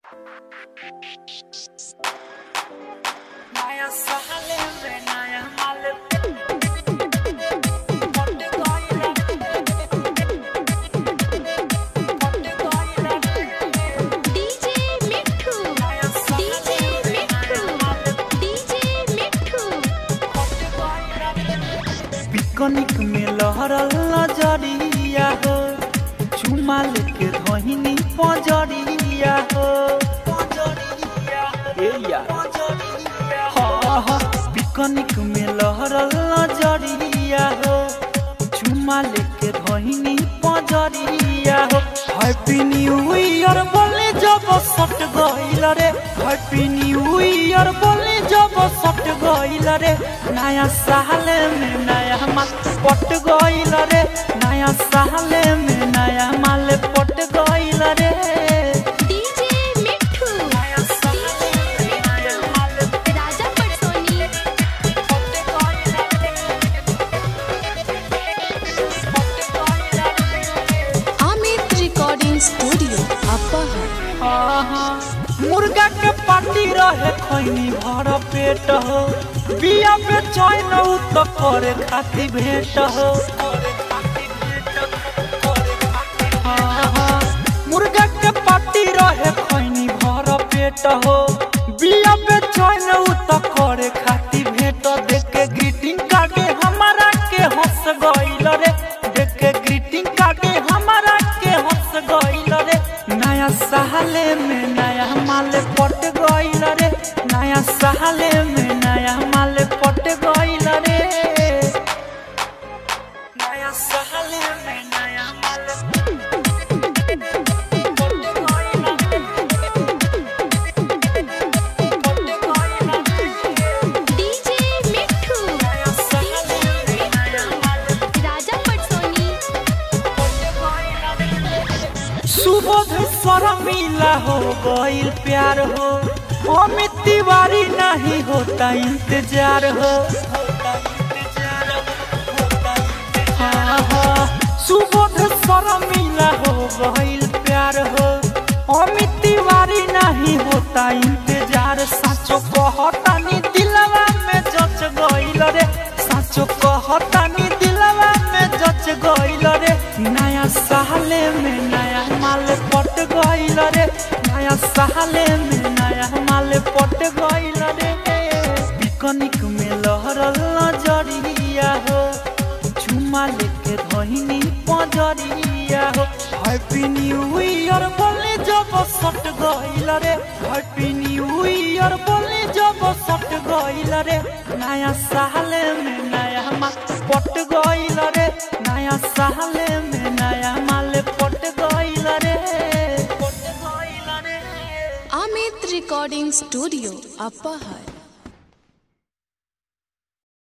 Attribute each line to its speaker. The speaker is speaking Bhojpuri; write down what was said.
Speaker 1: नया साल में नया माल
Speaker 2: DJ Mithu DJ Mithu DJ Mithu
Speaker 1: picnic में लहरल नजरिया हो चुमा लेके धोहिनी पजरिया हो ए या। हाँ, हाँ, पिकनिक में लहरल नजरिया हो चुमा लेके धोहिनी पजरिया हो हैप्पी न्यू ईयर बोले जब सट गइल रे हैप्पी न्यू ईयर बोले जब सट गइल रे नया साल में नया माल पट गइल रे नया साल में नया माल पट गइल रे
Speaker 2: डीजे मिठू डीजे मिठू राजा पटसोनी अमित रिकॉर्डिंग स्टूडियो अपर
Speaker 1: आहा, मुर्गा के पार्टी रहे खैनी भर पेट हो बिया पे चैन उ तो करे खाती भेट हो आहा, मुर्गा के पार्टी रहे खैनी भर पेट हो बिया पे चैन उ तो करे खाती भेट देख के ग्रीटिंग कार्ड हमारा के हंस गइल रे देख के ग्रीटिंग कार्ड हमारा के हंस गइल रे नया साले में नया माल पट गइल रे नया साले में नया माल पट गइल रे नया साले में नया माल पट गइल रे। पट गइल रे।
Speaker 2: डीजे मिठू
Speaker 1: नया साले में नया माल
Speaker 2: राजा पटसोनी
Speaker 1: सुबोध शर्मिला हो गइल प्यार हो अमित तिवारी नहीं होता इंतजार हो हाँ, हाँ, सुबोध शर्मिला हो गइल प्यार हो अमित तिवारी नहीं होता इंतजार साचो कहतानी दिलवा में जच गइल रे साचो कहतानी दिलवा में जच गइल रे नया साले में नया माल पट गइल रे नया साले में नया माल पट गइल रे पिकनिक में लहरल नजरिया हो चुमा लेके धोहिनी पजरिया हो हैप्पी न्यू ईयर बोले जब सट गइल रे हैप्पी न्यू ईयर बोले जब सट गइल रे नया साल में नया माल पट गइल रे नया साल में नया माल पट गइल रे पट गइल रे
Speaker 2: अमित रिकॉर्डिंग स्टूडियो अपर